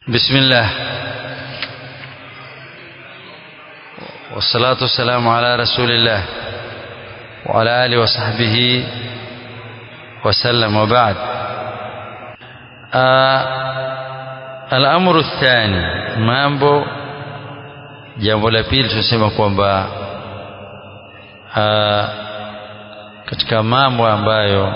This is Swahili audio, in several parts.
بسم الله والصلاة والسلام على رسول الله وعلى آله وصحبه وسلم وبعد آه الأمر الثاني mambo jambo la pili tunasema kwamba katika mambo ambayo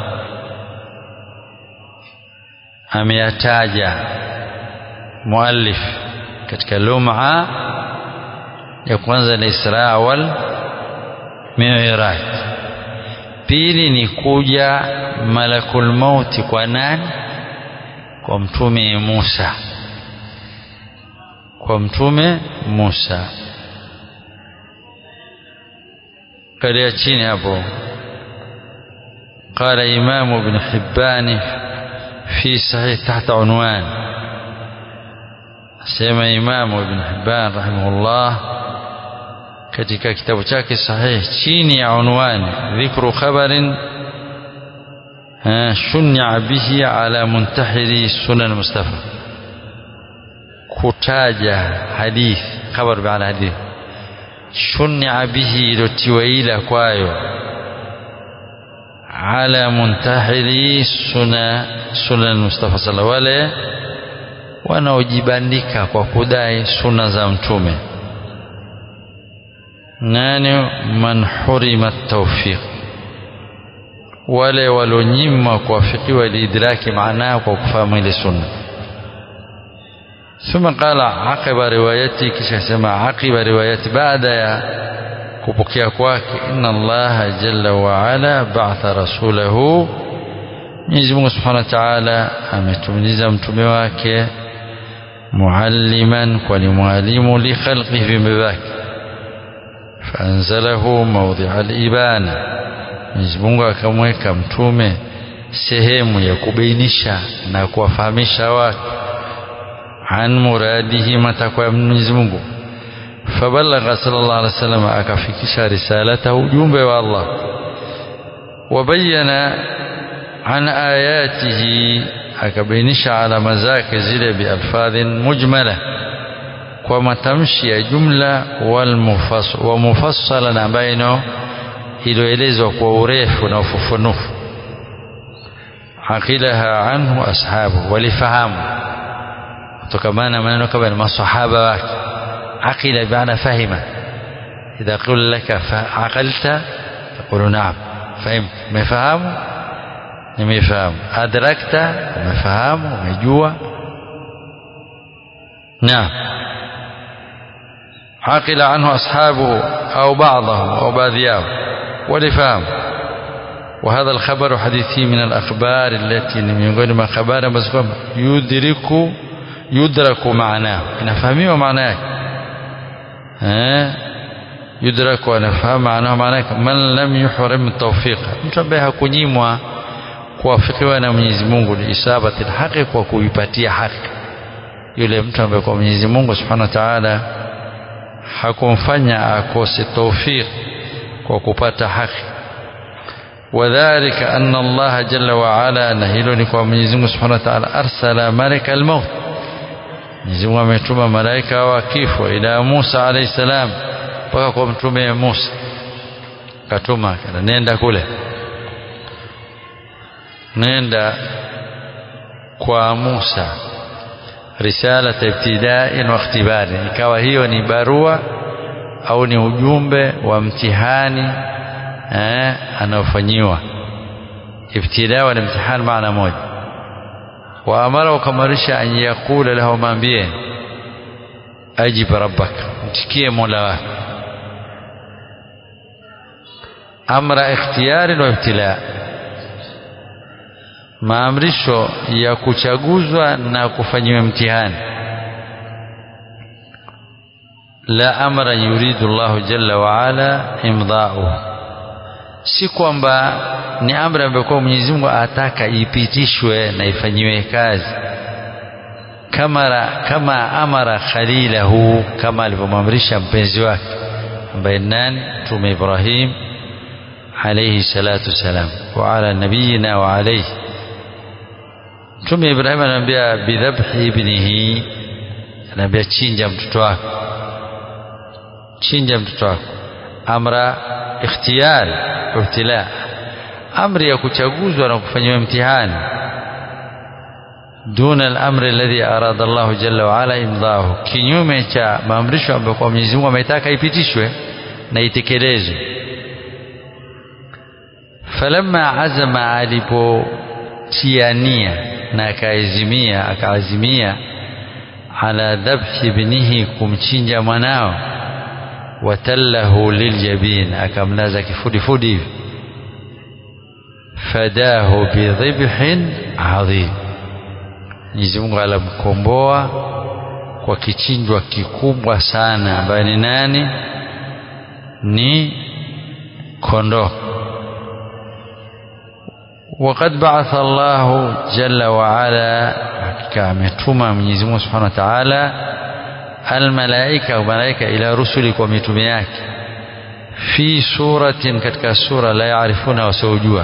ameyataja muallif katika lum'a ya kwanza ni Isra wal Mi'raj pili ni kuja malakul mauti kwa nani kwa mtume Musa kwa mtume Musa kalia chini hapo قال إمام ابن حبان في صحيح تحت عنوان sema imamu ibn Hibban rahimahullah katika kitabu chake sahih chini ya unwani dhikru khabarin shunya bihi ala muntahiri sunan mustafa kutaja hadith khabar baada hadith shunya bihi ilotiwa ila kwayo ala muntahiri suna sunan mustafa sallallahu alaihi wanaojibandika kwa kudai suna za mtume nani man hurima tawfiq wale walionyimwa kuwafikiwa liidraki maanaa kwa kufahamu ile sunna ثم قال عقب روايتي kisha sema عقب روايتي baada ya kupokea kwake inna allaha jalla wa ala ba'atha rasulahu Mwenyezi Mungu Subhanahu wa Ta'ala ametumiliza mtume wake معلما ولمعلم لخلقه في مباك فأنزله موضع الإبانة Mwenyezi Mungu akamweka mtume sehemu ya kubainisha na kuwafahamisha watu an muradihi matakwa ya Mwenyezi Mungu fabalagha sallallahu alaihi wasallam akafikisha risalata ujumbe wa Allah wabayana an ayatihi akabainisha alama zake zile bialfadhin mujmala kwa matamshi ya jumla wa mufassala na ambayo iliyoelezwa kwa urefu na ufufunufu aqilaha anhu ashabu walifahamu kutokamana na maneno kama ni masahaba wake aqila bimaana fahima idha qila laka aqalta taqulu naam fahimt umefahamu nimefahamu adrakta umefahamu umejua naam عقل عنه أصحابه أو بعضهم أو بعضهم ولفهم وهذا الخبر حديثي من الأخبار التي من غير ما خبر مزكوم يدرك يدرك معناه نفهمه معناه ها يدرك ونفهم معناه معناه من لم يحرم التوفيق mtu ambaye hakunyimwa kuwafikiwa na Mwenyezi Mungu ni isabati haki kwa kuipatia haki yule mtu ambaye kwa Mwenyezi Mungu Subhanahu wa Ta'ala hakumfanya akose tawfik kwa kupata haki wadhālika anna Allah jalla wa ala na hilo ni kwa Mwenyezi Mungu Subhanahu wa Ta'ala arsala malaka al-maut Mwenyezi Mungu ametuma malaika wa kifo ila Musa alayhi salam mpaka kwa mtume Musa katuma kana nenda kule nenda kwa Musa risalata ibtida'in wa ikhtibari ikawa hiyo ni barua au ni ujumbe wa mtihani eh anaofanyiwa ibtida wa mtihani maana moja wa amara ukamarisha an yakula lahu maambie ajib rabbak mtikie mola wako amra ikhtiyari wa ibtila maamrisho ya kuchaguzwa na kufanyiwa mtihani la amra yuridu Allah jalla wa ala imda'u si kwamba ni amri ambayo kwa Mwenyezi Mungu ataka ipitishwe na ifanyiwe kazi kama kama amara khalilahu kama alivyomamrisha mpenzi wake ambaye nani Mtume Ibrahim alayhi salatu salam wa ala nabiyina wa alayhi Mtume Ibrahim anamwambia bidhabhi ibnihi anaambia chinja mtoto wako chinja mtoto wako amra ikhtiyari ibtila amri ya kuchaguzwa na kufanyiwa mtihani duna al-amri alladhi arada Allah jalla wa ala imdahu kinyume cha maamrisho ambayo kwa Mwenyezi Mungu ametaka ipitishwe na itekelezwe falamma azama alipotiania na akaazimia akaazimia ala dhabhi ibnihi kumchinja mwanao watallahu liljabin akamlaza kifudifudi hivi fadahu bidhibhin adhim Mwenyezi Mungu alamkomboa kwa kichinjwa kikubwa sana ambaye ni nani ni kondoo وقد بعث الله جل وعلا كامتuma Mwenyezi Mungu Subhanahu wa Ta'ala almalaika malaika ila rusuli kwa mitume yake fi suratin katika sura la yaarifuna wasiojua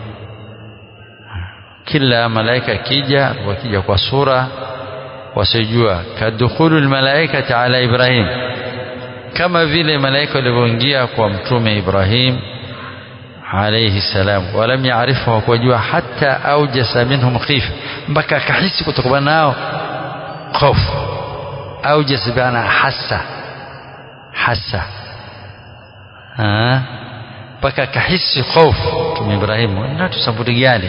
kila malaika akija wakija kwa sura wasiojua kadukhulu almalaikati ala Ibrahim kama vile malaika walivyoingia kwa mtume Ibrahim alayhi salam walam yaarifu wakujua hata aujasa minhum khifa mpaka akahisi kutokana nao hofu aujasa bana hasa hasa mpaka akahisi hofu mtume Ibrahim na tusamburi gani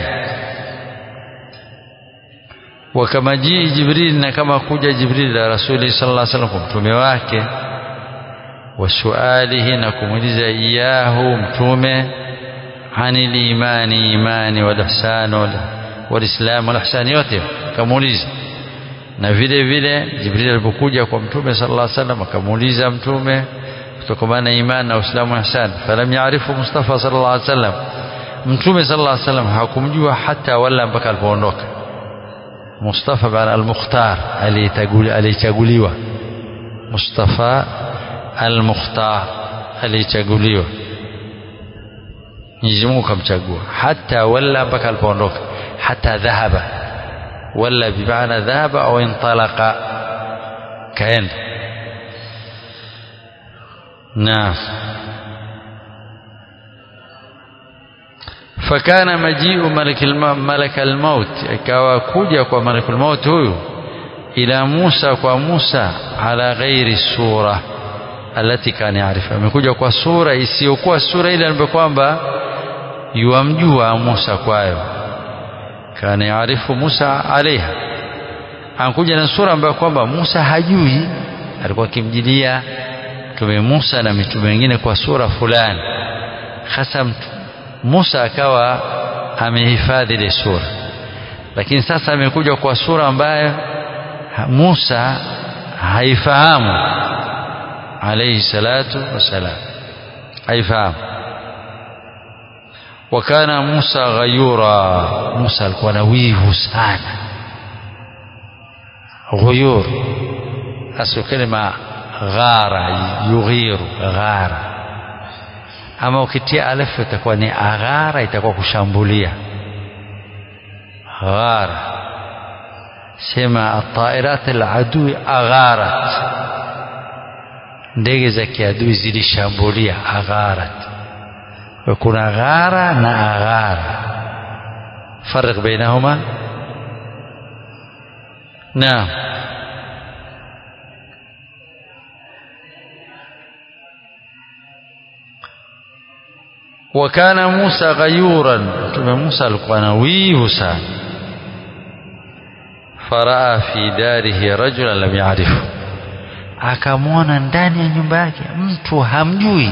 wakama jii Jibril na kama kuja Jibril la Rasuli sallallahu alaihi wasallam kwa mtume wake wasualihi na kumuuliza iyahu mtume ani limani imani wal ihsan wal islam wal ihsan yote kamuuliza na vile vile Jibril alipokuja kwa mtume sallallahu alaihi wasallam akamuuliza mtume kutokana na imani na uislamu na ihsan falam yaarifu Mustafa sallallahu alaihi wasallam mtume sallallahu alaihi wasallam hakumjua hata wala mpaka alipoondoka Mustafa bana al-Mukhtar alichaguliwa Mustafa al-Mukhtar alichaguliwa Mwenyezi Mungu kamchagua hata wala mpaka alipoondoka hata dhahaba wala bimaana dhahaba au intalaqa kaenda na fakana majiu malak almaut ikawa kuja kwa malak almaut huyu ila Musa kwa Musa ala ghairi sura alati kana yaarifa amekuja kwa sura isiyokuwa sura ile ambayo kwamba yuamjua Musa kwayo kana yaarifu Musa alaiha anakuja na sura ambayo kwamba Musa hajui alikuwa akimjilia mtume Musa na mitume wengine kwa sura fulani hasa Musa akawa amehifadhi ile sura lakini sasa amekuja kwa sura ambayo Musa haifahamu alayhi salatu wasalam haifahamu wakana Musa ghayura Musa alikuwa na wivu sana ghuyur aslu kalima ghara yughiru ghara ama ukitia alif itakuwa ni aghara itakuwa kushambulia ghara sema atairat aladui agharat ndege za kiadui zilishambulia agharat kuna ghara na aghara farq bainahuma naam wakana Musa ghayuran mtume Musa alikuwa na wivu sana faraa fi darihi rajulan lam yaarifu akamwona ndani ya nyumba yake mtu hamjui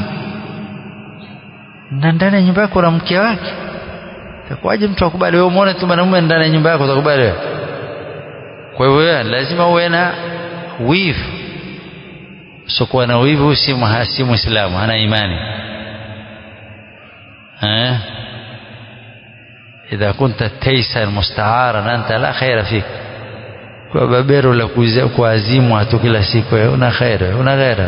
na ndani ya nyumba yako na mke wake itakuwaje mtu akubali wewe muone tu mwanamume ndani ya nyumba yako utakubali wewe kwa hivyo lazima uwe na wivu usiokuwa na wivu si si muislamu hana imani eh إذا كنت تيسا مستعارا أنت لا خير فيك kwa babero la kuazimu tu kila siku una khairi una ghaira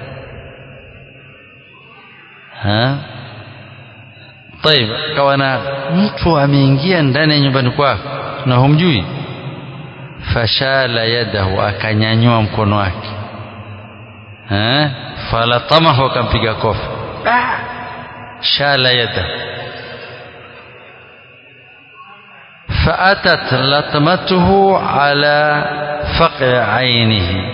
ha طيب kawana mtu ameingia ndani ya nyumbani kwako na humjui fashala yadahu akanyanyua mkono wake eh falatamahu akampiga kofi shala yadahu فأتت لطمته على فقع عينه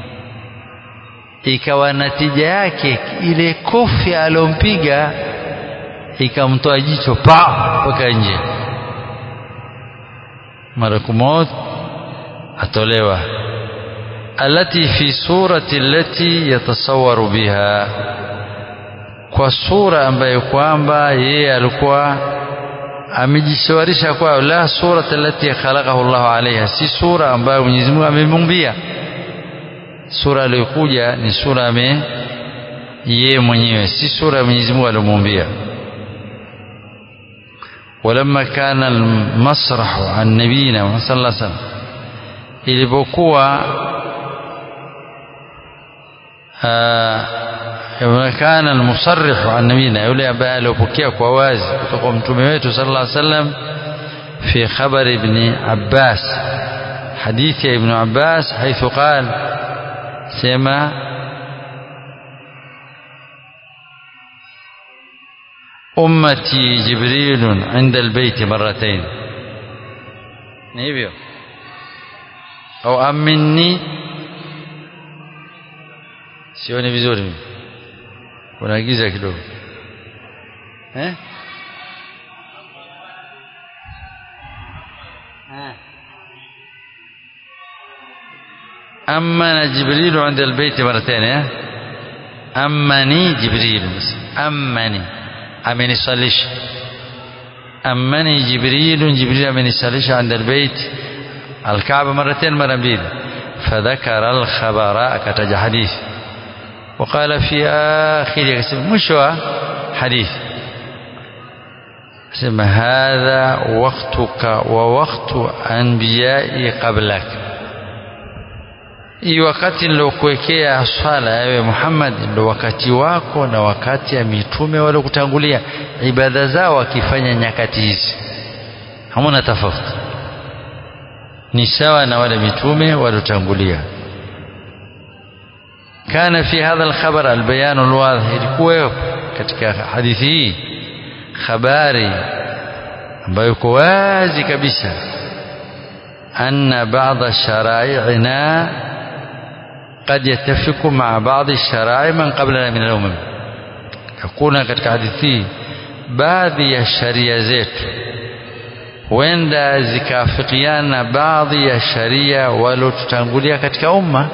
ikawa natija yake ile kofi alompiga ikamtoa jicho pa mpaka nje malakumot atolewa alati fi surati allati yatasawwaru biha kwa sura ambayo kwamba yeye alikuwa amejishawarisha kwayo la surata allati khalaqahu Allahu alaiha si sura ambayo Mwenyezi Mungu amemumbia sura aliyokuja ni sura ame yeye mwenyewe si sura ya Mwenyezi Mungu aliyomuumbia ولما كان المسرح عن نبينا صلى الله عليه وسلم ilipokuwa كان المصرح عن نبينا yule ambaye aliyopokea kwa wazi kutoka kwa mtume wetu sallallahu alaihi wasallam في خبر ابن عباس حديث ابن عباس حيث قال سما أمتي جبريل عند البيت مرتين نيبيو أو أمني sioni vizuri mimi kuna giza kidogo eh أمن جبريل عند البيت مرتين أمني جبريل أمني أمني صليش أمني جبريل جبريل أمني صليش عند البيت الكعبة مرتين مرة بيد فذكر الخبر كتج حديث وقال في آخر مش حديث سمى هذا وقتك ووقت أنبيائي قبلك hii wakati nilokuwekea swala ewe Muhammad ndo wakati wako na wakati ya mitume waliokutangulia ibada zao wakifanya nyakati hizi hamuna tofauti ni sawa na wale mitume waliotangulia kana fi hadha alkhabar albayan alwadhih ilikuwa katika hadithi hii habari ambayo iko wazi kabisa anna ba'dha shara'i'ina قد يتفق مع بعض الشرائع من قبلنا من الأمم hakuna katika hadithi hii baadhi ya sharia zetu huenda zikaafikiana baadhi ya sharia waliotutangulia katika umma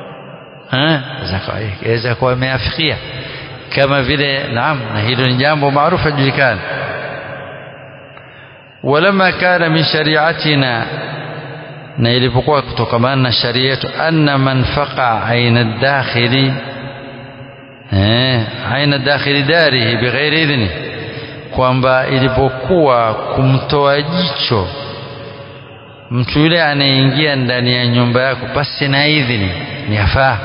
waweza kuwa wameafikia kama vile naam na hilo ni jambo maarufu julikana ولما كان من شريعتنا na ilipokuwa kutokamana na sharia yetu anna man faqa aina dakhili eh aina dakhili darihi bighairi idhni kwamba ilipokuwa kumtoa jicho mtu yule anayeingia ndani ya nyumba yako basi na idhini ni afaa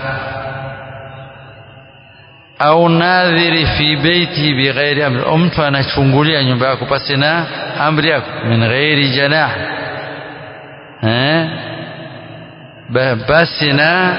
au nadhiri fi beiti bighairi amri au mtu anachungulia nyumba yako basi na amri yako min ghairi janah eh basi na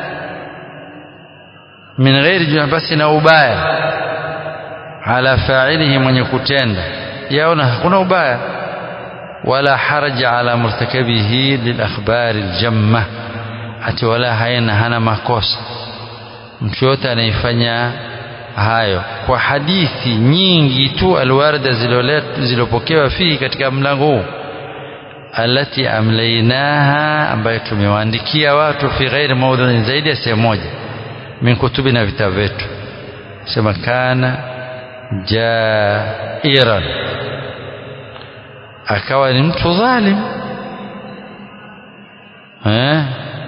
min ghairi junah basi na ubaya ala fa'ilihi mwenye kutenda yaona hakuna ubaya wala haraja ala murtakabihi lil akhbari aljamma ati wala haina hana makosa mtu yote anaifanya hayo kwa hadithi nyingi tu alwarda zilopokewa fihi katika mlango huu alati amlainaha ambayo tumewaandikia watu fi ghairi maudhuin zaidi ya sehemu moja min kutubi na vitabu vyetu sema kana jairan akawa ni mtu dhalim eh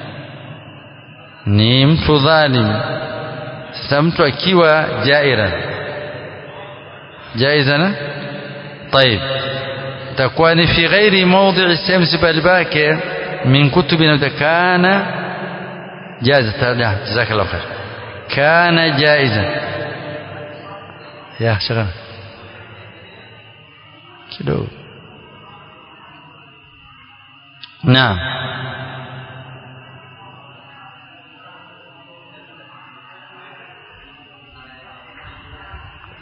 ni mtu dhalim sasa mtu akiwa jairan jaizana طيب takuwa ni fi ghairi mawdhi sehemu sibali pake min kutubi na kana jaiza jazakallahu khair kana jaiza ya shaka kidogo naam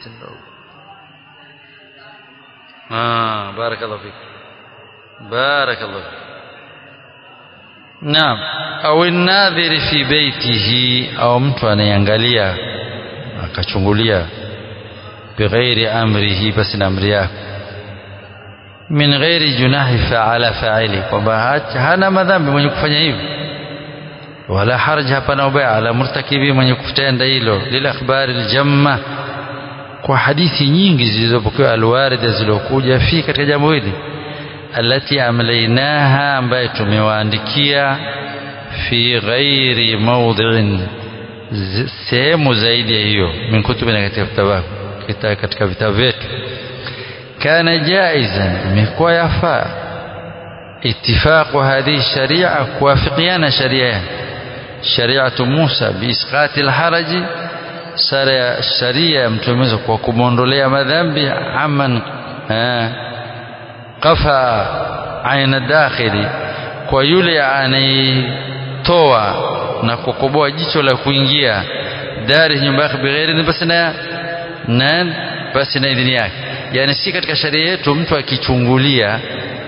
ndogo ah barakallahu fik barakallahu fik naam au nadhiri fi baitihi au mtu anayeangalia akachungulia bighairi amrihi basi na amri yako min ghairi junahi faala faili kwamba hana madhambi mwenye kufanya hivyo wala haraj hapana ubaya ala murtakibi mwenye kutenda hilo lil akhbari aljamma kwa hadithi nyingi zilizopokewa alwarida zilizokuja fi katika jambo hili alati amlainaha ambaye tumewaandikia fi ghairi mawdhi'in sehemu zaidi ya hiyo min kutubina katika vitabu katika vitabu vyetu kana jaizan imekuwa yafaa اتفاق هذه الشريعة كوافقيانا شريعة شريعة موسى بإسقاط الحرج شريعة متمزة وكموندوليا مذنبي عمن قفا عين الداخل ويولي anaitoa na kukoboa jicho la kuingia dari nyumba yake bighairi basi na na basi na idhini yake yani si katika sharia yetu mtu akichungulia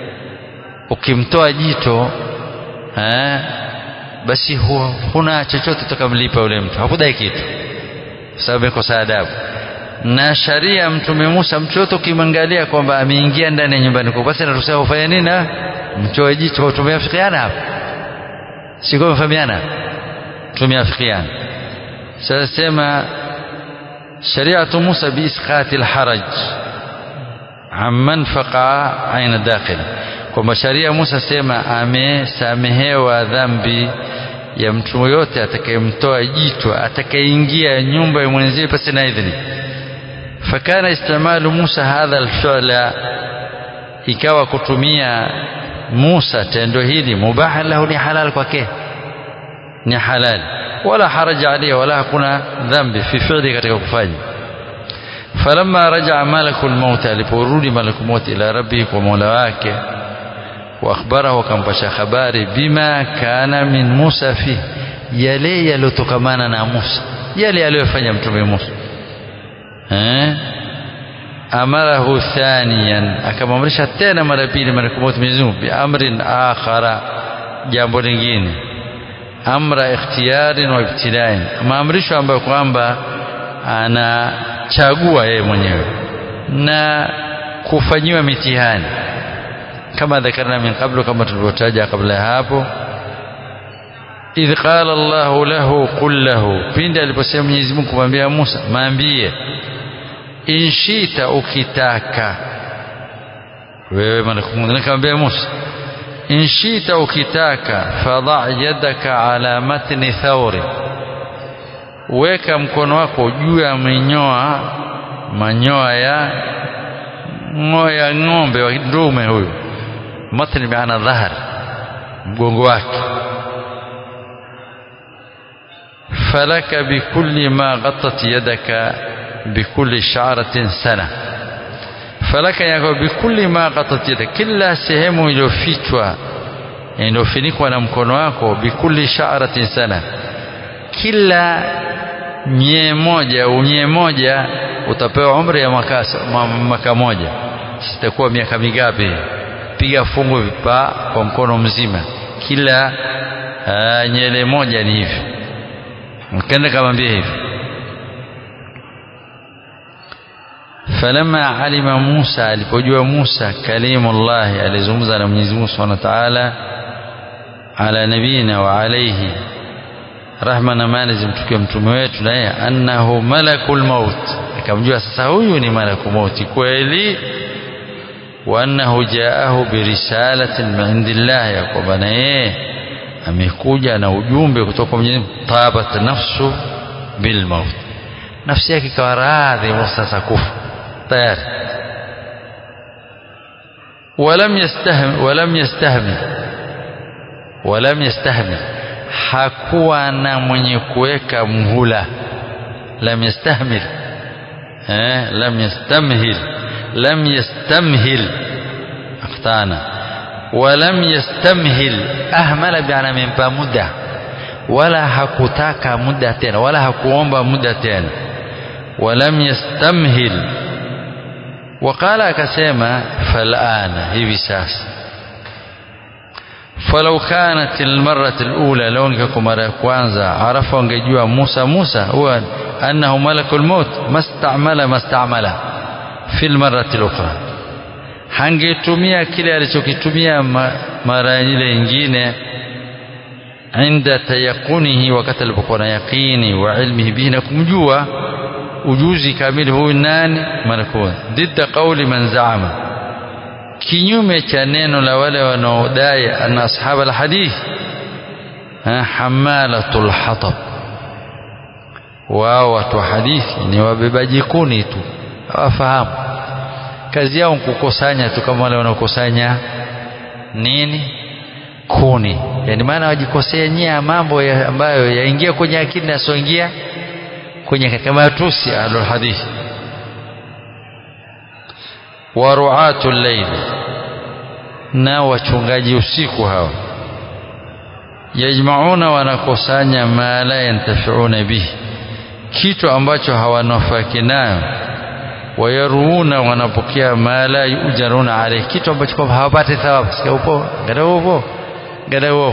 ukimtoa jito eh, basi huwa huna chochote utakamlipa yule mtu hakudai kitu kwa sababu amekosa adabu na sharia mtume Musa mtu yote ukimwangalia kwamba ameingia ndani ya nyumbani kwa basi anaruhusiwa kufanya nini mtoe jicho tumeafikiana hapa si kwa mfahamiana tumeafikiana sasa sema shariatu Musa biisqati alharaj amman faqa aina dakhil kwamba sharia Musa sema amesamehewa dhambi ya mtu yote atakayemtoa jicho atakayeingia nyumba ya mwenzie pasi na idhini fakana istimalu Musa hadha alfi'la ikawa kutumia Musa tendo hili mubaha lahu ni halal kwake ni halal wala haraja alayhi wala hakuna dhambi fi fi'li katika kufanya falamma raja'a malakul maut aliporudi malakul maut ila rabbi kwa mola wake واخبره akampasha habari bima kana min Musa fi yale yalotokamana na Musa yale aliyofanya mtume Musa eh amarahu thaniyan akamamrisha tena mara pili mara kwa Mwenyezi Mungu bi amrin akhara jambo lingine amra ikhtiyarin wa ibtidain maamrisho ambayo kwamba anachagua yeye mwenyewe na kufanyiwa mitihani kama dhakarna min qablu kama tulivyotaja kabla ya hapo idh qala Allah lahu qul lahu pindi aliposema Mwenyezi Mungu kumwambia Musa maambie inshita ukitaka wewe malakumuna kamwambia Musa inshita ukitaka fadha yadaka ala matni thawri weka mkono wako juu ya manyoa manyoa ya ngoya ng'ombe wa ndume huyu matni maana dhahar mgongo wake falaka bikulli ma ghattat yadaka bikulli sha'ratin sana falaka yako bikulli ma ghattat yadaka kila sehemu iliyofichwa iliyofunikwa na mkono wako bikulli sha'ratin sana kila nye moja unye moja utapewa umri ya mwaka moja sitakuwa miaka mingapi piga fungu vipa kwa mkono mzima kila uh, nyele moja ni hivi mkenda kamwambia hivi falamma alima Musa alipojua Musa kalimullah alizungumza na Mwenyezi Mungu Subhanahu wa Ta'ala ala nabina wa alayhi rahma na amani zimtukie mtume wetu na yeye annahu malakul maut akamjua sasa huyu ni malakul mauti kweli wa annahu jaahu birisalatin min indillah ya kwamba na yeye amekuja na ujumbe kutoka kwa Mwenyezi Mungu tabat nafsu bil maut nafsi yake ikawa radhi sasa kufa tayari ولم يستهم ولم يستهمل ولم يستهمل hakuwa na mwenye kuweka mhula lam yastahmil eh lam yastamhil lam yastamhil akhtana ولم يستمهل ahmala biana amempa muda wala hakutaka muda tena wala hakuomba muda tena walam yastamhil waqala akasema falana hivi sasa falau kanat almarrat alula law ingekuwa mara ya kwanza arafa wangejua Musa Musa huwa annahu malakul maut mastamala mastamala fi almarrat alukhra hangetumia kile alichokitumia mara ile nyingine inda tayaqunihi wakati alipokuwa na yaqini wa ilmihi bihi na kumjua ujuzi kamili huyu nani malakul didda qawli man zaama kinyume cha neno la wale wanaodai anna ashab alhadith hamalatul hatab wao watu wa hadithi ni wabebaji kuni tu hawafahamu kazi yao kukusanya tu kama wale wanaokusanya nini kuni yani maana wajikosea nyia mambo ya ambayo yaingia kwenye akili na yasioingia kwenye katika matusi ahlul hadithi wa ru'atul layl na wachungaji usiku hawa yajmauna wanakusanya ma la yantafiuna bihi kitu ambacho hawanafaki nayo wayaruuna wanapokea ma la yujaruna alayhi kitu ambacho kwamba hawapati thawabu sikia upo gada upo gada upo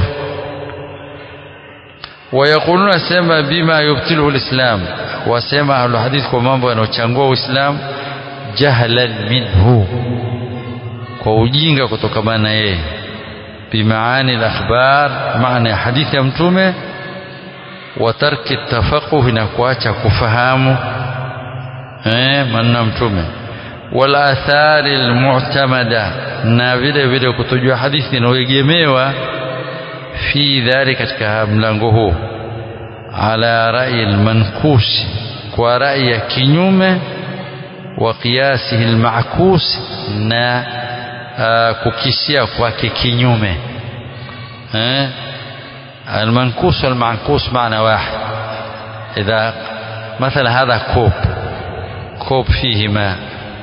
wayakuluna sema bima yubtilu alislam wasema ahlul hadith kwa mambo yanayochangua uislamu jahlan minhu kwa ujinga kutokamana na yeye bimaani al-akhbar maana ya hadithi ya mtume wa tarki tafaquh na kuacha kufahamu eh maneno ya mtume wal athari al-mu'tamada na vile vile kutojua hadithi inayoegemewa fi dhali katika mlango huu ala rai al-mankus kwa rai ya kinyume wa qiyasihi al-ma'kus na kukisia kwake kinyume eh المنكوس والمعكوس معنى واحد إذا مثلا هذا كوب كوب فيه ماء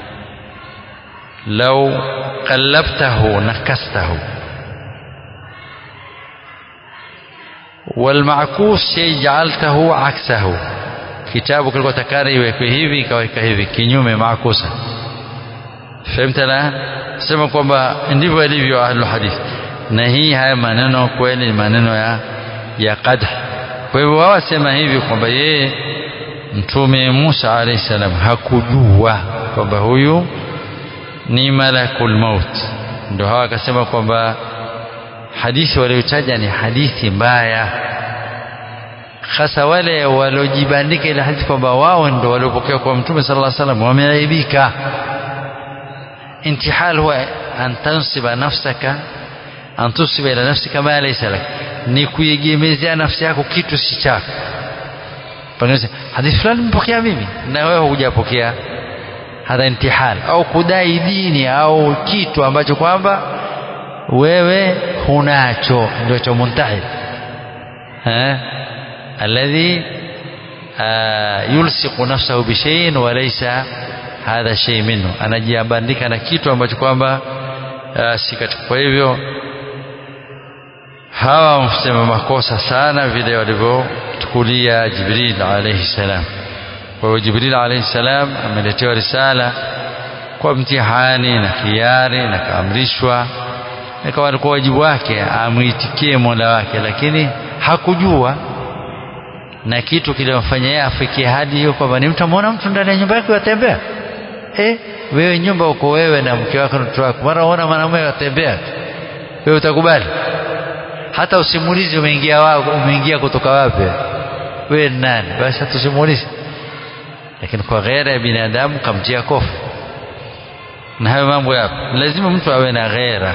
لو قلبته نكسته والمعكوس شيء جعلته عكسه kitabu kilikuwa takari iwekwe hivi ikaweka hivi kinyume maakusa fahimta la sema kwamba ndivyo ilivyo ahlul hadith na hii haya maneno kweli ni maneno ya ya qadh kwa hivyo wao wasema hivi kwamba yeye mtume Musa alayhi salam hakujua kwamba huyu ni malakul maut ndio hawa akasema kwamba hadithi waliotaja ni hadithi mbaya hasa wale waliojibandika ile hadithi kwamba wao ndio waliopokea kwa mtume sallallahu alaihi wasallam wameaibika intihal huwa an tansiba nafsaka an tusiba ila nafsika ma laysa lak ni kuiegemezea nafsi yako kitu si chako pengine hadithi fulani nimepokea mimi na wewe hujapokea hadha intihal au kudai dini au kitu ambacho kwamba wewe hunacho ndio cha muntahil eh الذي يلصق نفسه بشيء وليس هذا شيء منه anajiabandika na kitu ambacho kwamba si katika kwa hivyo hawa wamsema makosa sana vile walivyochukulia Jibril alayhi salam kwa hiyo Jibril alayhi salam ameletewa risala kwa mtihani na khiari na kaamrishwa ikawa alikuwa wajibu wake amwitikie Mola wake lakini hakujua na kitu kilimfanya yeye afikie hadi hiyo kwamba ni mtu amuona mtu ndani ya nyumba yake watembea eh wewe nyumba uko wewe na mke wako na mtoto wako mara unaona mwanamume watembea wewe utakubali hata usimulizi umeingia wako umeingia kutoka wapi wewe nani basi hata usimulizi lakini kwa ghaira ya binadamu kamtia kofu na hayo mambo yapo lazima mtu awe na ghaira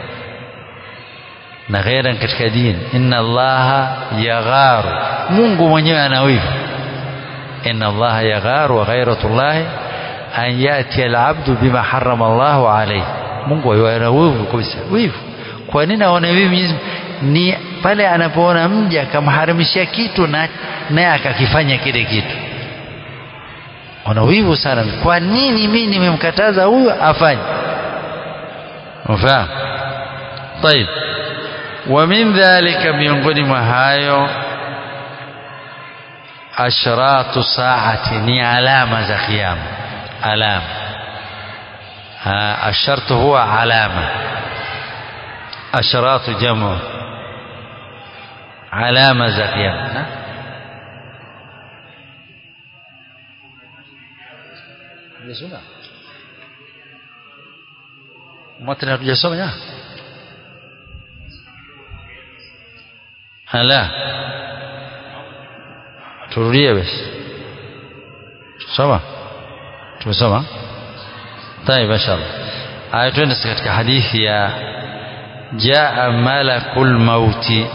na ghaira katika dini inna allaha yagharu mungu mwenyewe ana wivu inna allaha yagharu wa ghairatullahi an yati alabdu bima harrama allahu alayhi mungu ana wivu kabisa wivu kwa nini aone wivu ni pale anapoona mja akamharamishia kitu na naye akakifanya kile kitu ana wivu sana kwa nini mimi nimemkataza huyu afanye ufahamu طيب ومن ذلك miongoni mwa hayo ashratu saati ni alama za kiyama alama ashartu huwa alama ashratu jamu alama za kiyama Hujasoma? Matni hatujasoma ya? Hala. Turudie basi. Soma. Tumesoma? طيب ما شاء الله. Aya twende katika hadithi ya jaa malakul mauti.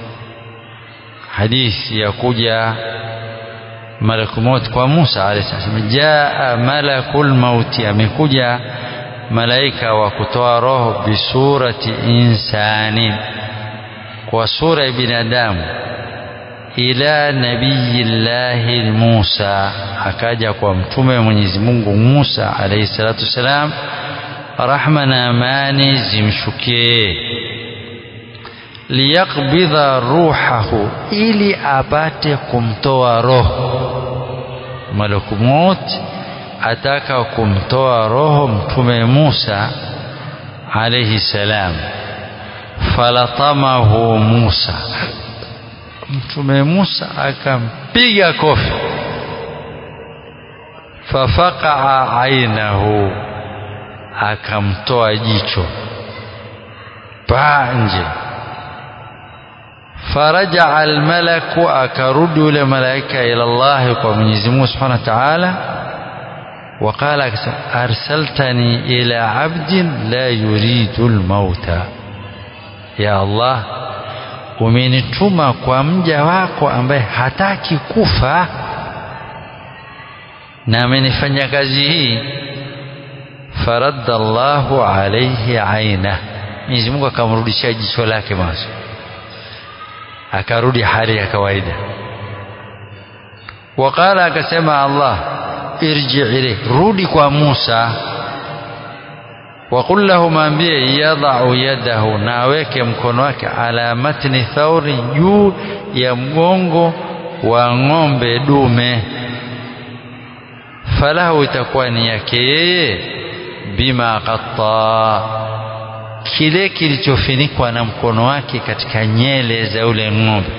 Hadithi ya kuja malaku maut kwa Musa alayhi salam jaa malakul mauti amekuja malaika wa kutoa roho bisurati insani kwa sura ya binadamu ila nabiyillahi Musa akaja kwa mtume wa Mwenyezi Mungu Musa alayhi salatu wasalam rahma na amani zimshukie liyaqbidha ruhahu ili apate kumtoa roho malaku maut ataka kumtoa roho mtume Musa alayhi salam falatamahu Musa mtume Musa akampiga kofi fafaqaa ainahu akamtoa jicho paa nje فرجع الملك أكرد لملائكة إلى الله ومن Mungu سبحانه وتعالى وقال أرسلتني إلى عبد لا يريد الموت يا الله umenituma kwa mja wako ambaye hataki kufa na amenifanya kazi hii faradda Allahu alayhi aina Mwenyezi Mungu akamrudishia jicho lake mwanzo akarudi hali ya kawaida waqala akasema Allah irji ilayhi rudi kwa Musa وقل له maambie yadau yadahu na aweke mkono wake ala matni thauri juu ya mgongo wa ng'ombe dume falahu itakuwa ni yake yeye bima qatta kile kilichofinikwa na mkono wake katika nyele za ule ng'ombe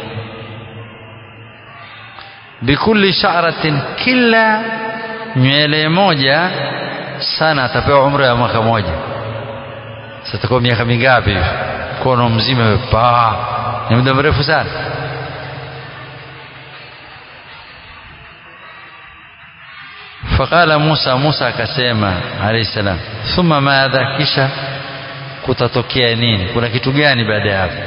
bikulli sha'ratin kila nywele moja sana atapewa umri wa mwaka moja sitakuwa miaka mingapi hivi mkono mzima paa ni muda mrefu sana faqala Musa Musa akasema alayhi salam thumma madha kisha kutatokea nini kuna kitu gani baada ya hapo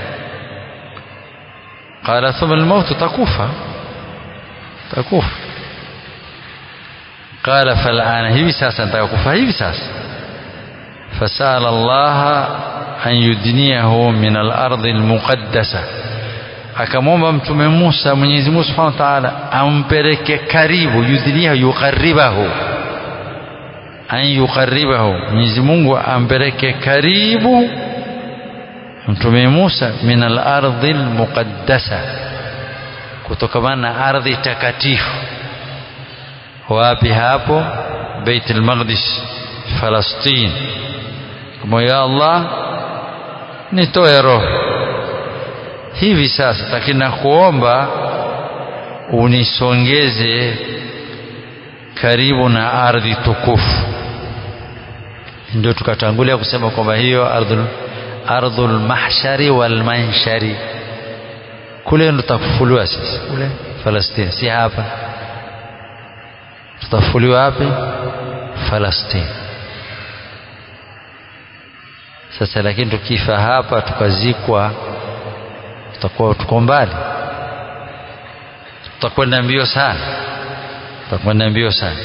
qala thumma almaut takufa takufa qala fal'ana hivi sasa nataka kufa hivi sasa fasala Allah an yudniyahu min al-ardi al-muqaddasa akamwomba mtume Musa Mwenyezi Mungu Subhanahu wa Ta'ala ampeleke karibu yudniyahu yuqarribahu an yuqarribahu Mwenyezi Mungu ampeleke karibu mtume Musa min al-ardi al-muqaddasa kutokamana na ardhi takatifu wapi hapo Bait al-Maqdis Palestina kama ya Allah nitoe roho hivi sasa lakini nakuomba unisongeze karibu na ardhi tukufu ndio tukatangulia kusema kwamba hiyo ardhul ardhul mahshari wal manshari kule ndo tutafufuliwa sisi kule Palestina si hapa tutafufuliwa wapi Palestina sasa lakini tukifa hapa tukazikwa tutakuwa tuko mbali tutakwenda mbio sana tutakwenda mbio sana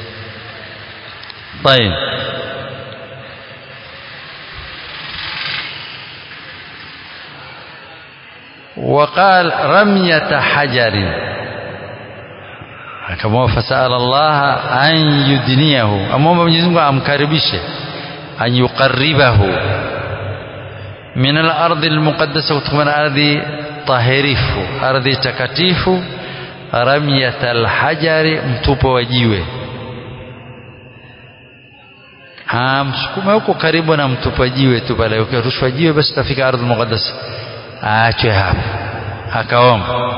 طيب وقال رمية حجر kama fasala Allah an yudniyahu amwomba Mwenyezi Mungu amkaribishe an yuqarribahu min al-ardi al-muqaddasa kutokana ardhi tahirifu ardhi takatifu ramyat alhajari mtupo wa jiwe msukume huko karibu na mtupa jiwe tu pale ukirushwa jiwe basi utafika ardhi muqaddas aachwe hapo akaomba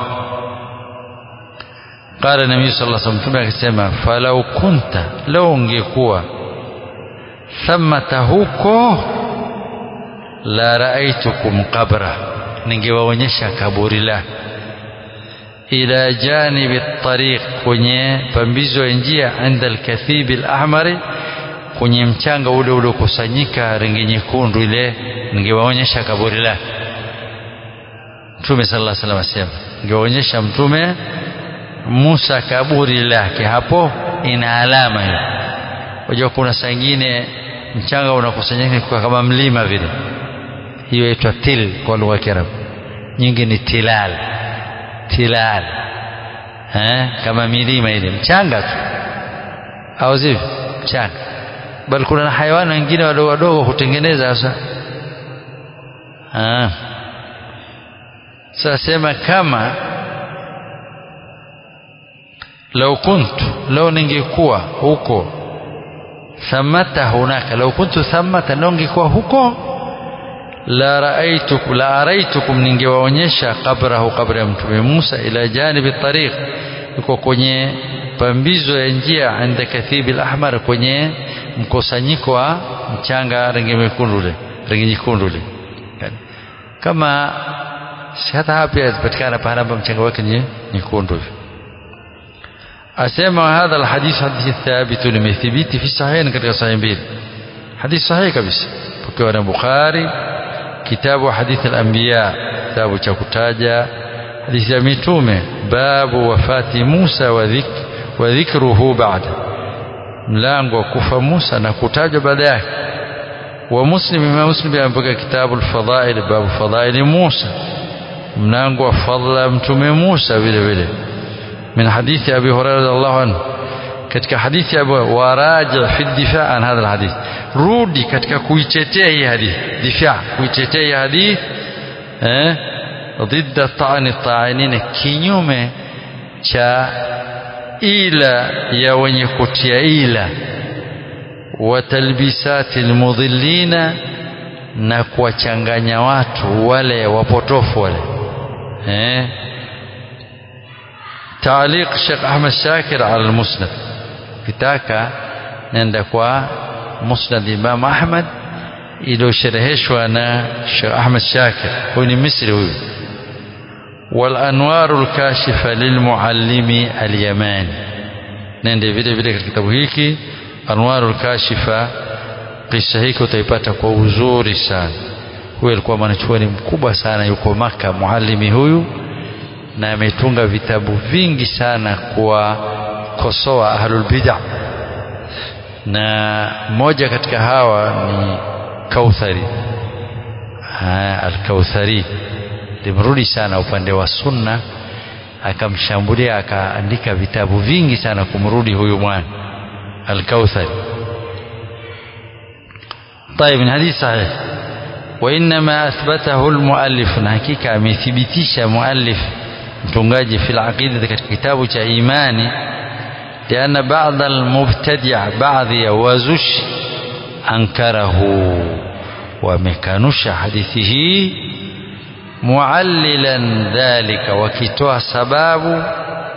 qala nabii sallallahu alaihi wasallam mtume akasema falau kunta lau ungekuwa thamata huko la raaitukum qabra ningewaonyesha kaburi la ila janibi tariq kwenye pambizo ya njia inda alkathib alahmari kwenye mchanga ule uliokusanyika rangi nyekundu ile ningewaonyesha kaburi lake mtume sallallahu alaihi wasallam asema ningewaonyesha mtume Musa kaburi lake hapo ina alama hiyo unajua kuna saa nyingine mchanga unakusanyika kwa kama mlima vile hiyo inaitwa til kwa lugha ya Kiarabu nyingi ni tilal tilal eh kama milima ile mchanga tu au sivyo mchanga bali kuna hayawani wengine wadogo wadogo hutengeneza sasa ah sasa sema kama lau kuntu lau ningekuwa huko thamata hunaka lau kuntu thamata lau ningekuwa huko la raaitukum la araitukum ningewaonyesha qabrahu qabra ya mtume Musa ila janibi tariq yuko kwenye pambizo ya njia inda kathibi al-ahmar kwenye mkusanyiko wa mchanga rangi mekundu ule rangi nyekundu ule kama si hata hapa yapatikana pahala ambapo mchanga wake ni nyekundu asema hadha alhadith hadithi thabit limethibiti fi sahihain katika sahih mbili hadithi sahihi kabisa pokewa na Bukhari kitabu hadithi al-anbiya kitabu cha kutaja hadithi ya mitume babu wafati Musa wa dhik wa dhikruhu ba'da mlango wa kufa Musa na kutajwa baada yake wa muslim imam muslim amepokea kitabu al-fadhail babu fadhail Musa mlango wa fadla mtume Musa vile vile من حديث أبي هريرة رضي الله عنه katika hadithi ya waraji fi difa an hadha alhadith rudi katika kuitetea hii hadithi difa kuitetea hii hadithi eh ضد طعن الطاعنين kinyume cha ila ya wenye kutia ila wa talbisati almudhillina na kuwachanganya watu wale wapotofu wale eh تعليق الشيخ أحمد شاكر على المسند kitaka nenda kwa musnad Imam Ahmad iliyoshereheshwa na Sheikh Ahmad Shakir huyu ni Misri huyu والأنوار الكاشفة للمعلم اليماني nende vile vile katika kitabu hiki Anwarul Kashifa kisa hiki utaipata kwa uzuri sana huyu alikuwa mwanachuoni mkubwa sana yuko Maka muallimi huyu na ametunga vitabu vingi sana kuwakosoa ahlul bid'ah na mmoja katika hawa ni Kauthari al-Kauthari limrudi sana upande wa sunna akamshambulia akaandika vitabu vingi sana kumrudi huyu mwana al-Kauthari طيب من حديث صحيح وإنما أثبته المؤلف حقيقة amethibitisha muallif mtungaji fi al-aqida katika kitabu cha imani لأن بعض المبتدع بعض يوازش أنكره ومكانش حديثه معللا ذلك وكتوى سباب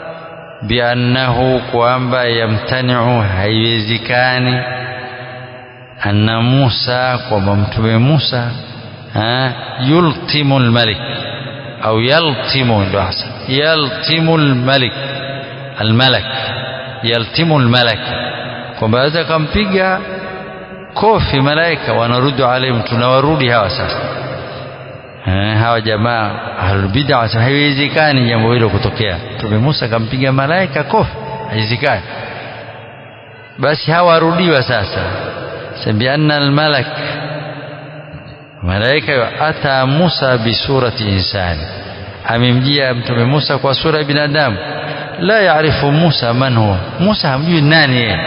بأنه كوانبا يمتنع هيوزكاني أن موسى وممتم موسى يلطم الملك أو يلطم يلطم الملك الملك yaltimu almalaka kwamba aweza kampiga kofi malaika wanarudi alayhim tunawarudi hawa sasa eh, hawa jamaa ahlul bid'ah haiwezekani jambo hilo kutokea Mtume Musa kampiga malaika kofi haiwezekani basi hawarudiwa sasa sabianna almalak malaika ata Musa bisurati insani amemjia Mtume Musa kwa sura ya binadamu la yaarifu Musa man huwa Musa hamjui nani yeye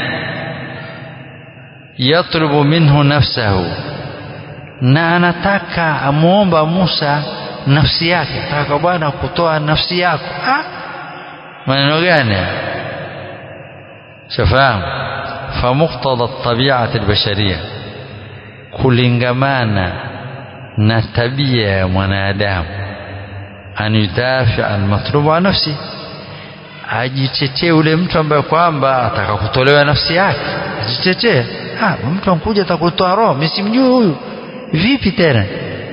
yatlubu minhu nafsahu na anataka amuomba Musa nafsi yake taka bwana kutoa nafsi yako ah maneno gani shafahamu famuqtada tabiati albasharia kulingamana na tabia ya mwanadamu an yudafi almatlubu an nafsi ajitetee ule mtu ambaye kwamba ataka kutolewa nafsi yake ajitetee mtu ankuja atakutoa roho mimi simjui huyu vipi tena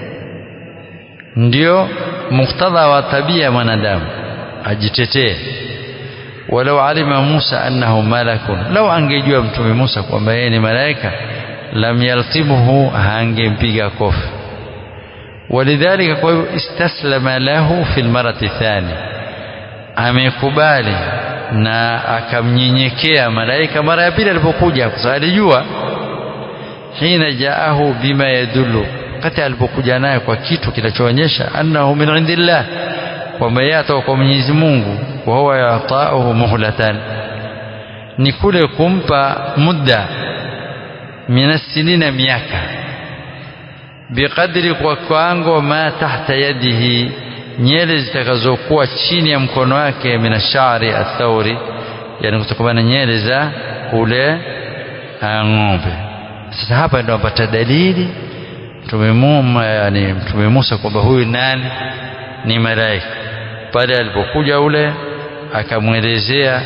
ndio muktadha wa tabia ya mwanadamu ajitetee walau alima Musa annahu malakun lau angejua mtume Musa kwamba yeye ni malaika lam yaltimuhu hangempiga kofi walidhalika kwa hivyo istaslama lahu fi lmarati thani amekubali na akamnyenyekea malaika mara ya pili alipokuja kwa sababu alijua hina jaahu bima yadullu wakati alipokuja naye kwa kitu kinachoonyesha annahu min indillah kwamba yeye atoka kwa Mwenyezi Mungu wa huwa yatauhu muhlatan ni kule kumpa muda minasinina miaka biqadri kwa kwango ma tahta yadihi nyele zitakazokuwa chini ya mkono wake minashari athauri yani kutokana na nyele za ule ng'ombe sasa hapa ndio napata dalili mtume Musa yani mtume Musa kwamba huyu nani ni malaika pale alipokuja ule akamwelezea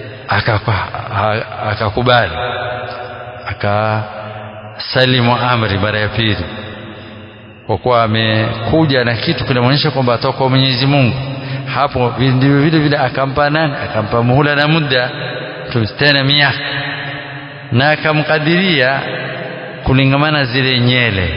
akakubali akasalimu amri mara ya pili kwa kuwa amekuja na kitu kinamwonyesha kwamba atoka kwa Mwenyezi Mungu hapo ndivyo vile vile akampa nani akampa muhula na muda tena miaka na akamkadiria kulingamana zile nyele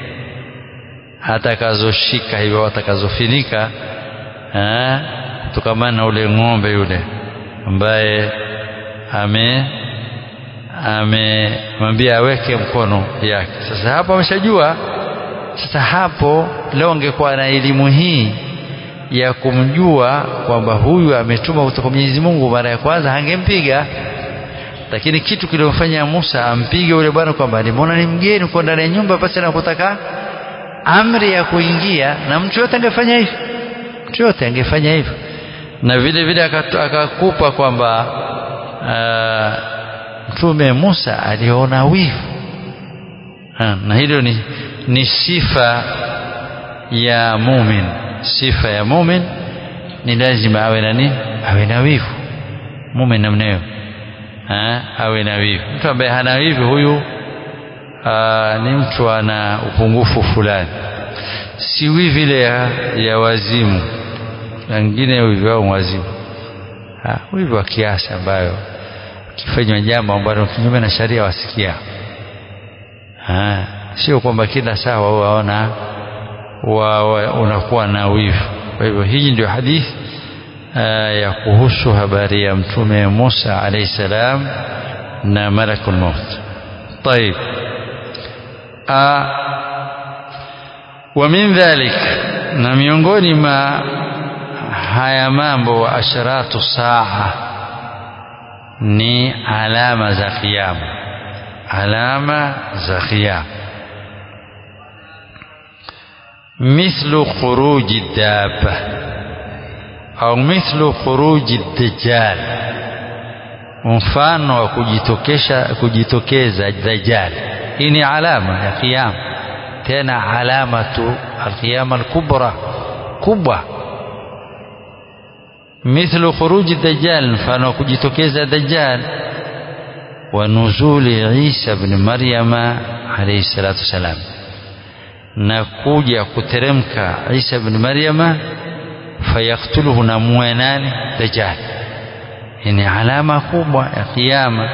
atakazoshika hivyo atakazofinika kutokamana na ule ng'ombe yule ambaye ame amemwambia aweke mkono yake sasa hapo ameshajua sasa hapo leo angekuwa na elimu hii ya kumjua kwamba huyu ametuma kutoka Mwenyezi Mungu mara ya kwanza hangempiga lakini kitu kilimfanya Musa ampige yule bwana kwamba alimwona ni mgeni uko ndani ya nyumba pasi na kutaka amri ya kuingia na mtu yote angefanya hivyo mtu yote angefanya hivyo na vile vile akakupa kwamba mtume Musa aliona wivu na hilo ni, ni sifa ya mumin sifa ya mumin ni lazima awe na nini awe na wivu mumin namna hiyo awe na wivu mtu ambaye hana wivu huyu aa, ni mtu ana upungufu fulani si wivu ile ya, ya wazimu wengine wivu wao wazimu wivu wa kiasi ambayo ukifanywa jambo ambalo kinyume na sharia wasikia sio kwamba kila saa wao waona wa, wa, unakuwa na wivu kwa hivyo hii ndio hadithi ya kuhusu habari ya mtume Musa alayhi salam na malakul maut طيب ومن ذلك na miongoni ma haya mambo wa asharatu saa ni alama za kiyama alama za kiyama مثل خروج الدابة أو مثل خروج الدجال mfano wa kujitokesha kujitokeza dajjal hii ni alama ya kiyama tena alama tu alqiyama alkubra kubwa مثل خروج الدجال mfano wa kujitokeza dajjal wa nuzuli Isa ibn Maryama alayhi salatu wasalam na kuja kuteremka Isa ibn Maryama fayaktuluhu na muwe nani dajjal ni alama kubwa ya kiyama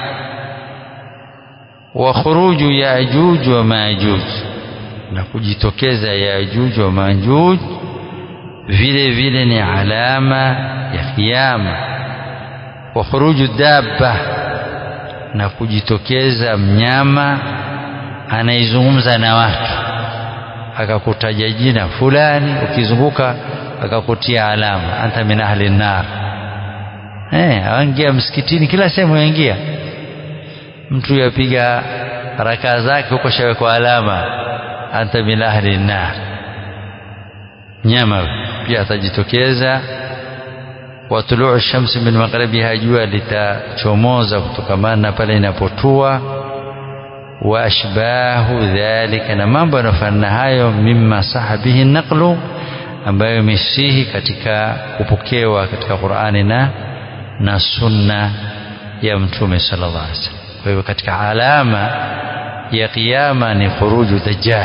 wa khuruju yajuj wa majuj na kujitokeza yajuj wa majuj vile vile ni alama ya kiyama wa khuruju dabba na kujitokeza mnyama anaizungumza na watu akakutaja jina fulani ukizunguka akakutia alama anta min ahli nar eh aingia msikitini kila sehemu yaingia mtu yapiga rakaa zake huko shawekwa alama anta min ahli nar nyama pia atajitokeza wa tuluu shamsi min magharibiha jua litachomoza kutokamana na pale inapotua wa ashbahu dhalika na mambo yanayofanana hayo mimma saha bihi naqlu ambayo imesihi katika kupokewa katika Qur'ani na na sunna ya mtume sallallahu alaihi wasallam kwa hivyo katika alama ya kiyama ni khuruju dajjal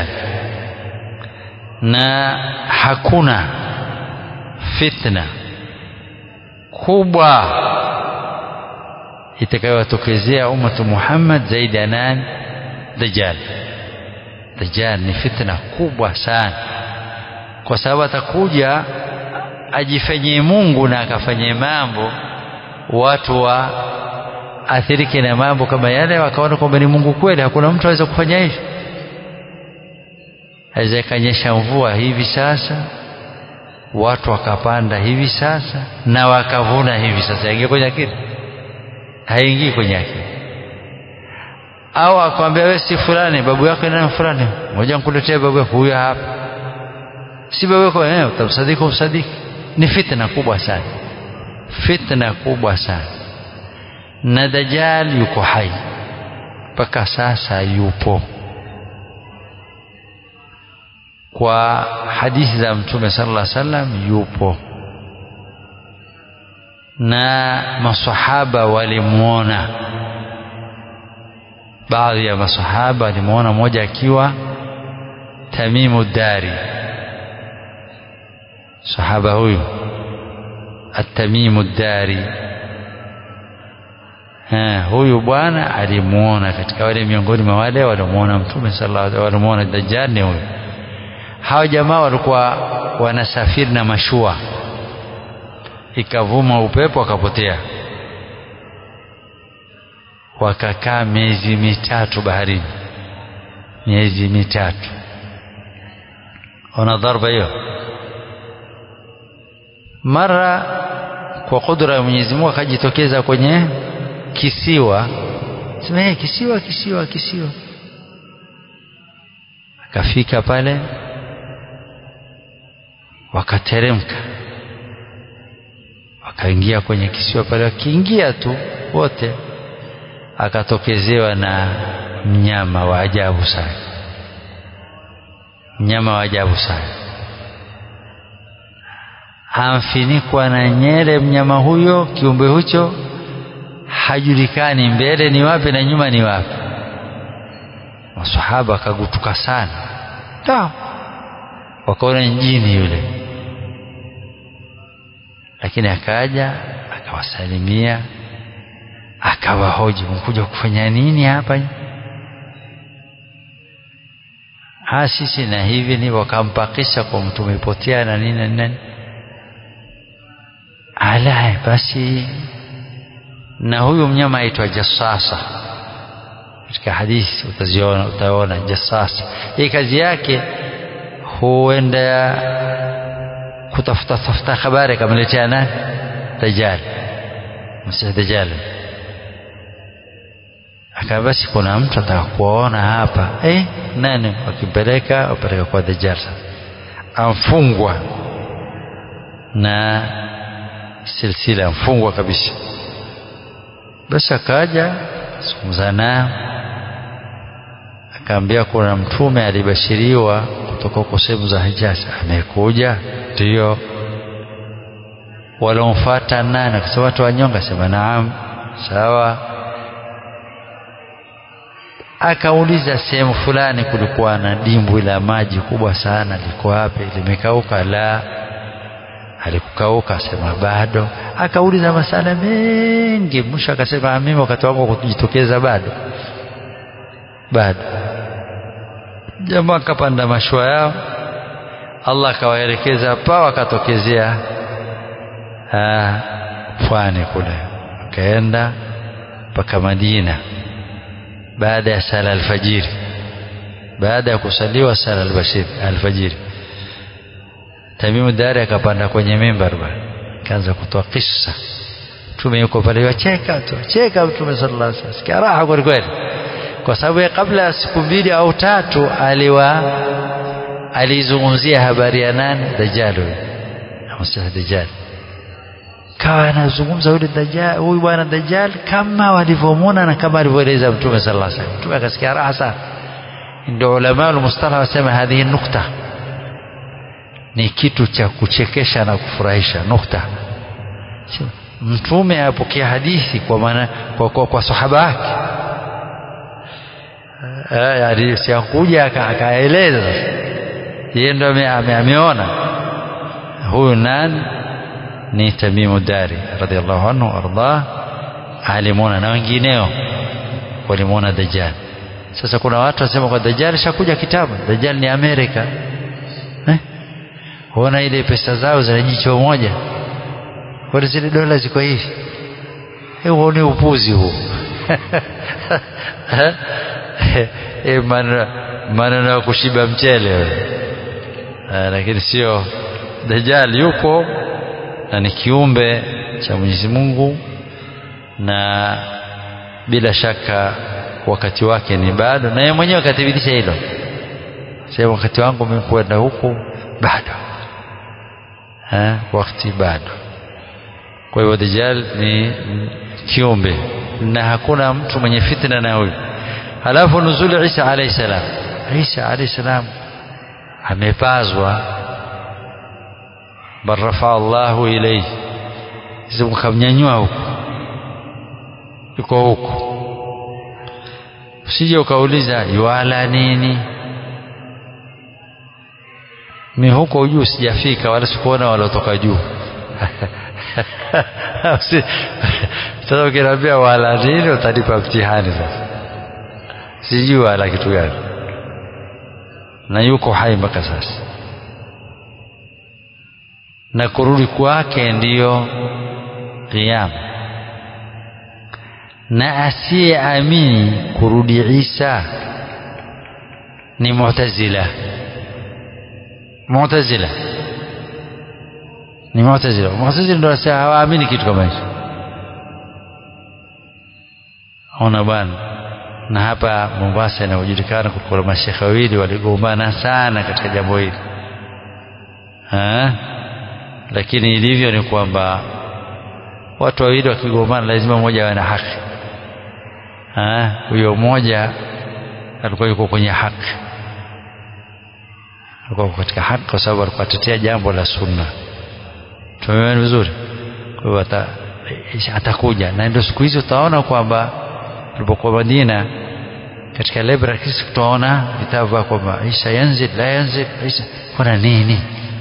na hakuna fitna kubwa itakayotokezea ummatu Muhammad zaidi ya nani dajjal dajjal ni fitna kubwa sana kwa sababu atakuja ajifanyie Mungu na akafanyie mambo watu wa athirike na mambo kama yale wakaona kwamba ni Mungu kweli hakuna mtu aweza kufanya hivi aweza ikanyesha mvua hivi sasa watu wakapanda hivi sasa na wakavuna hivi sasa ingia kwenye akili haingii kwenye akili au akwambia wewe si fulani babu yako ni fulani ngoja nikuletee babu yako huyo hapa si babu yako eh utamsadiki umsadiki ni fitna kubwa sana fitna kubwa sana na dajjal yuko hai mpaka sasa yupo kwa hadithi za mtume sallallahu alaihi wasallam yupo na masahaba walimuona baadhi ya masahaba walimuona mmoja akiwa Tamimu Dari sahaba huyu At-Tamimu Dari Ha, huyu bwana alimuona katika wale miongoni mwa wale walimuona mtume sallallahu alaihi wasallam walimuona dajjal ni huyu hao jamaa walikuwa wanasafiri na mashua ikavuma upepo akapotea wakakaa miezi mitatu baharini miezi mitatu ona dharba hiyo mara kwa kudra ya Mwenyezi Mungu akajitokeza kwenye kisiwa sema hey, kisiwa kisiwa kisiwa akafika pale wakateremka wakaingia kwenye kisiwa pale wakiingia tu wote akatokezewa na mnyama wa ajabu sana mnyama wa ajabu sana amfinikwa na nyele mnyama huyo kiumbe hicho hajulikani mbele ni wapi na nyuma ni wapi masahaba akagutuka sana ta wakaona njini yule lakini akaja akawasalimia akawahoji mkuja kufanya nini hapa ha sisi na hivi ni wakampakisha kwa mtu umepotea na nini na nini ala basi na huyu mnyama aitwa jassasa katika hadithi utaziona utaona jassasa hii kazi yake huenda kutafuta tafuta habari akamletea nani dajjal msih dajjal akawa basi kuna mtu ataka kuona hapa eh nani wakimpeleka wapeleka kwa dajjal amfungwa na silsila amfungwa kabisa basi akaja zungumza nao akaambia kuna mtume alibashiriwa kutoka huko sehemu za Hijaz amekuja ndio walomfuata nani akasema watu wanyonga sema naam sawa akauliza sehemu fulani kulikuwa na dimbwi la maji kubwa sana liko wapi limekauka la alikukauka sema bado akauliza masala mengi mwisho akasema mimi wakati wangu kujitokeza bado bado jamaa akapanda mashua yao Allah akawaelekeza pa wakatokezea pwani kule akaenda mpaka Madina baada ya sala alfajiri baada ya kusaliwa sala alfajiri Tamimu Dari akapanda kwenye mimbar bwana kaanza kutoa kisa mtume yuko pale wacheka tu cheka mtume sallallahu alaihi wasallam sikia raha kweli kweli kwa sababu kabla ya siku mbili au tatu aliwa alizungumzia habari ya nani dajjal huyo Masihi dajjal kawa anazungumza yule dajjal huyu bwana dajjal kama walivyomwona na kama alivyoeleza mtume sallallahu alaihi wasallam mtume akasikia raha sana ndio ulama almustalah wasema hadhihi nukta ni kitu cha kuchekesha na kufurahisha nukta mtume apokea hadithi kwa maana kwa, kwa, kwa sahaba wake yani siakuja akaeleza yeye ndo ameona huyu nani ni Tamimu Dari radhiallahu anhu ardah alimwona na wengineo walimwona Dajjal sasa kuna watu wasema kwa Dajjal shakuja kitabu Dajjal ni Amerika eh? huona ile pesa zao zina jicho moja kwani zile dola ziko hivi huo ni upuzi huu e, maneno ya kushiba mchele lakini sio Dajjal yupo na ni kiumbe cha Mwenyezi Mungu na bila shaka wakati wake ni bado na yeye mwenyewe akathibitisha hilo sema wakati wangu umekwenda huku bado ha, wakati bado kwa hivyo Dajjal ni kiumbe na hakuna mtu mwenye fitna na huyu halafu nuzuli Isa alayhi salam Isa alayhi salam amepazwa bal rafaa Allahu ilayhi kamnyanyua huko yuko huko usije ukauliza yuala nini mi huko juu sijafika wala sikuona waliotoka juu sasa ukiniambia wala nini utanipa mtihani sasa sijui wala kitu gani na yuko hai mpaka sasa na kurudi kwake ndiyo kiyama na asiyeamini kurudi Isa ni Mu'tazila Mu'tazila ni Mu'tazila Mu'tazila ndio wasema hawaamini kitu kama hicho ona bwana na hapa Mombasa inayojulikana kulikuwa mashekhe wawili waligombana sana katika jambo hili lakini ilivyo ni kwamba watu wawili wakigombana lazima mmoja awe na haki huyo mmoja alikuwa yuko kwenye haki alikuwa katika haki kwa sababu alikuwa atetea jambo la sunna tumeona vizuri kwa hivyo atakuja na ndio siku hizi utaona kwamba tulipokuwa Madina katika library kisi tutaona vitabu vya kwamba Isa yanzil la yanzil Isa kuna nini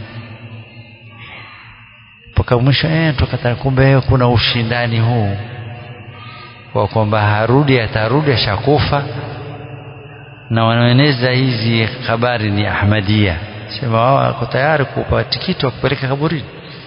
mpaka mwisho eh tukata kumbe kuna ushindani huu wa kwamba harudi atarudi ashakufa na wanaeneza hizi habari ni Ahmadia sema wao wako tayari kupa tikiti wa kupeleka kaburini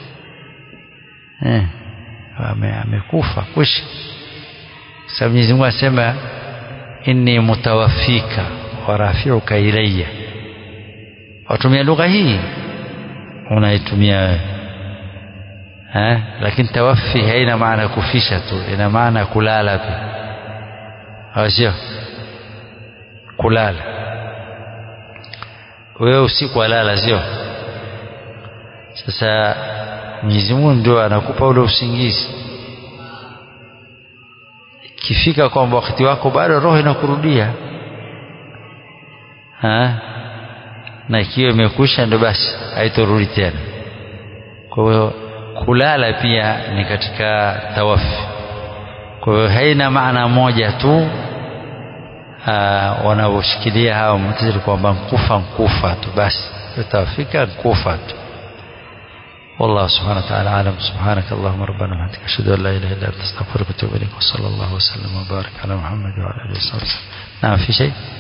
eh amekufa kwisha sababu Mwenyezi Mungu asema inni mutawaffika wa rafi'uka ilayya watumia lugha hii unaitumia wewe eh lakini tawaffi haina maana kufisha tu ina maana kulala pia au sio kulala wewe usiku walala sio sasa Mwenyezi Mungu ndio anakupa ule usingizi ikifika kwamba wakati wako bado roho inakurudia ha? na ikiwa imekusha ndio basi haitorudi tena kwa hiyo kulala pia ni katika tawafi kwa hiyo haina maana moja tu wanavyoshikilia hawa mtazili kwamba nkufa nkufa tu basi utafika nkufa tu والله سبحانه وتعالى أعلم سبحانك اللهم ربنا وبحمدك أشهد أن لا إله إلا أنت أستغفرك وأتوب إليك وصلى الله وسلم وبارك على محمد وعلى آله وصحبه نعم في شيء